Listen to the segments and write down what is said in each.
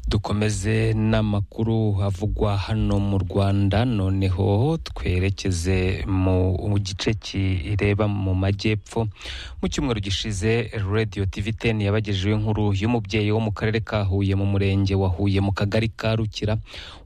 dukomeze n'amakuru avugwa hano mu rwanda noneho twerekeze mu gice kireba mu majyepfo mu cyumweru gishize radiyo tivi teni yabagejeho inkuru y'umubyeyi wo mu karere ka huye mu murenge wa huye mu kagari ka rukira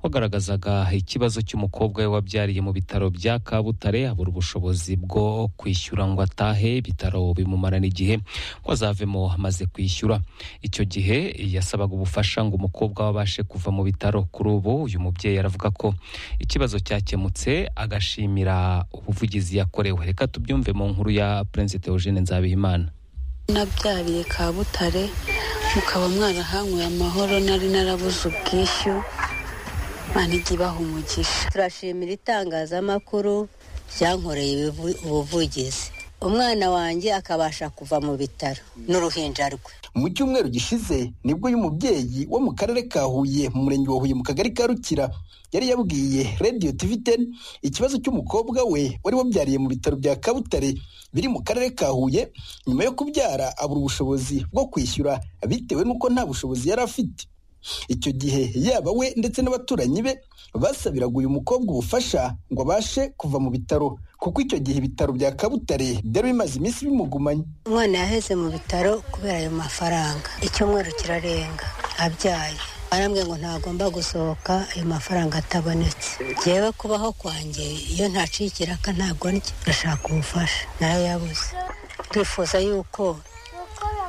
wagaragazaga ikibazo cy'umukobwa we wabyariye mu bitaro bya kabutare abura ubushobozi bwo kwishyura ngo atahe ibitaro bimumarana igihe ngo azavemo amaze kwishyura icyo gihe yasabaga ubufasha ngo umukobwa we abashe kuva mu bitaro kuri ubu uyu mubyeyi aravuga ko ikibazo cyakemutse agashimira ubuvugizi yakorewe reka tubyumve mu nkuru ya Prince Theogene Nzabihimana nabyariye kabutare mukaba mwarahanyweye amahoro nari narabuze ubwishyu manigi ibaha umugisha turashimira itangazamakuru ryankoreye ubuvugizi umwana wanjye akabasha kuva mu bitaro n'uruhinja rwe mu cyumweru gishize nibwo uyu mubyeyi wo mu karere ka huye mu murenge wa huye mu kagari ka rukira yari yabwiye radiyo tivi teni ikibazo cy'umukobwa we wari wabyariye mu bitaro bya kabutare biri mu karere ka huye nyuma yo kubyara abura ubushobozi bwo kwishyura bitewe n'uko nta bushobozi yari afite icyo gihe yaba we ndetse n'abaturanyi be basabiraga uyu mukobwa ubufasha ngo abashe kuva mu bitaro kuko icyo gihe ibitaro bya kabutare byari bimaze iminsi bimugumanye umwana yaheze mu bitaro kubera ayo mafaranga icyumweru kirarenga abyaye arambwiye ngo ntagomba gusohoka ayo mafaranga atabonetse ngewe kubaho kwanjye iyo ntaciye ikiraka ntabwo ndashaka ubufasha narayabuze twifuza yuko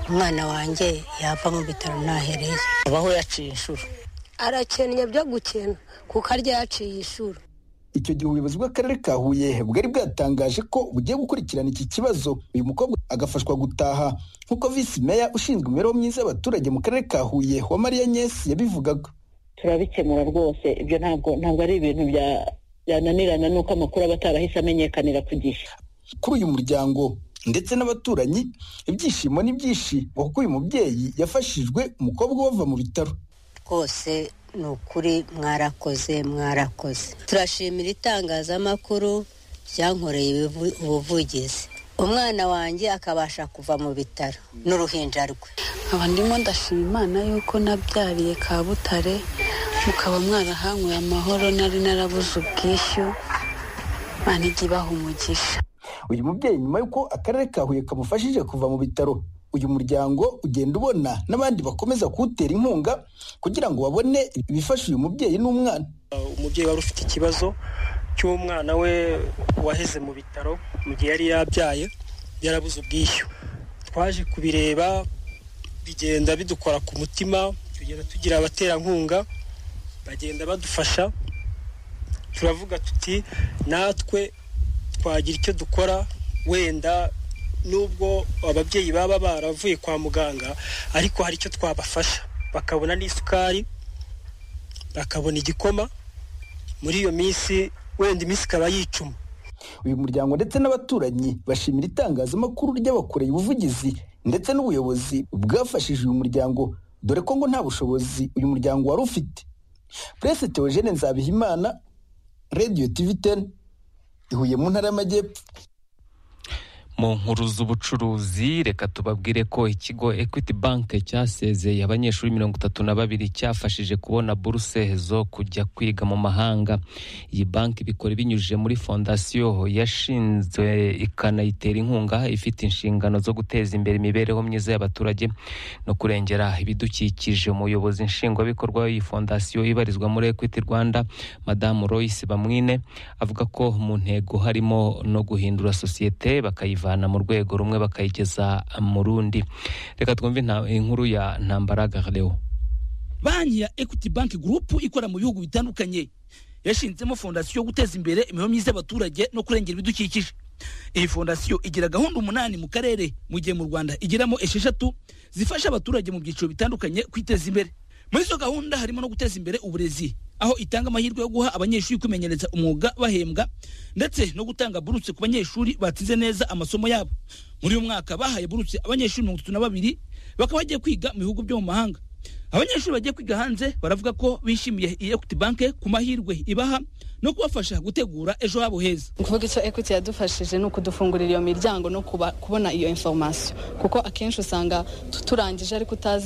umwana wanjye yava mu bitaro ntahereye abaho yaciye inshuro arakennye byo gukena kuko arya yaciye inshuro icyo gihe ubuyobozi bw'akarere ka huye bwari bwatangaje ko bugiye gukurikirana iki kibazo uyu mukobwa agafashwa gutaha nk'uko visi meya ushinzwe imibereho myiza y'abaturage mu karere ka huye wa mariya nyesi yabivugaga turabikemura rwose ibyo ntabwo ntabwo ari ibintu byananirana n'uko amakuru aba atarahise amenyekanira ku gihe kuri uyu muryango ndetse n'abaturanyi ibyishimo n'ibyishimo kuko uyu mubyeyi yafashijwe umukobwa ubava mu bitaro rwose ni ukuri mwarakoze mwarakoze turashimira itangazamakuru ryankoreye ubuvugizi umwana wanjye akabasha kuva mu bitaro n'uruhinja rwe nkaba ndimo ndashima imana yuko nabyariye kabutare mukaba mwarahanyweye amahoro nari narabuze ubwishyu manigi ibaha umugisha uyu mubyeyi nyuma y'uko akarere ka huye kamufashije kuva mu bitaro uyu muryango ugenda ubona n'abandi bakomeza kuwutera inkunga kugira ngo babone ibifasha uyu mubyeyi n'umwana umubyeyi wari ufite ikibazo cy'umwana we waheze mu bitaro mu gihe yari yabyaye yarabuze ubwishyu twaje kubireba bigenda bidukora ku mutima tugenda tugira abaterankunga bagenda badufasha turavuga tuti natwe twagira icyo dukora wenda n'ubwo ababyeyi baba baravuye kwa muganga ariko hari icyo twabafasha bakabona n'isukari bakabona igikoma muri iyo minsi wenda iminsi ikaba yicuma uyu muryango ndetse n'abaturanyi bashimira itangazamakuru ry'abakoreye ubuvugizi ndetse n'ubuyobozi bwafashije uyu muryango dore ko ngo nta bushobozi uyu muryango wari ufite purese teogene nzabihimana radiyo tivi teni ihuye mu ntara y'amajyepfo mu nkuru z'ubucuruzi reka tubabwire ko ikigo equity bank cyasezeye abanyeshuri mirongo itatu na babiri cyafashije kubona buruse zo kujya kwiga mu mahanga iyi banki bikora binyujije muri fondasiyo yashinzwe ikanayitera inkunga ifite inshingano zo guteza imbere imibereho myiza y'abaturage no kurengera ibidukikije umuyobozi nshingwabikorwa w'iyi fondasiyo ibarizwa muri equity rwanda madamu royce bamwine avuga ko mu ntego harimo no guhindura sosiyete bakayiva bakayivana mu rwego rumwe bakayigeza mu rundi reka twumve inkuru ya ntambara garewo banki ya equity bank group ikora mu bihugu bitandukanye yashinzemo fondasiyo yo guteza imbere imibereho myiza y'abaturage no kurengera ibidukikije iyi fondasiyo igira gahunda umunani mu karere mu gihe mu rwanda igiramo esheshatu zifasha abaturage mu byiciro bitandukanye kwiteza imbere muri izo gahunda harimo no guteza imbere uburezi aho itanga amahirwe yo guha abanyeshuri kwimenyereza umwuga bahembwa ndetse no gutanga burutse ku banyeshuri batsinze neza amasomo yabo muri uyu mwaka bahaye burutse abanyeshuri mirongo itatu na babiri bakaba bagiye kwiga mu bihugu byo mu mahanga abanyeshuri bagiye kwiga hanze baravuga ko bishimiye iyi equity bank ku mahirwe ibaha no kubafasha gutegura ejo habo heza ni ukuvuga icyo equity yadufashije ni ukudufungurira iyo miryango no kubona iyo informasiyo kuko akenshi usanga turangije ariko utazi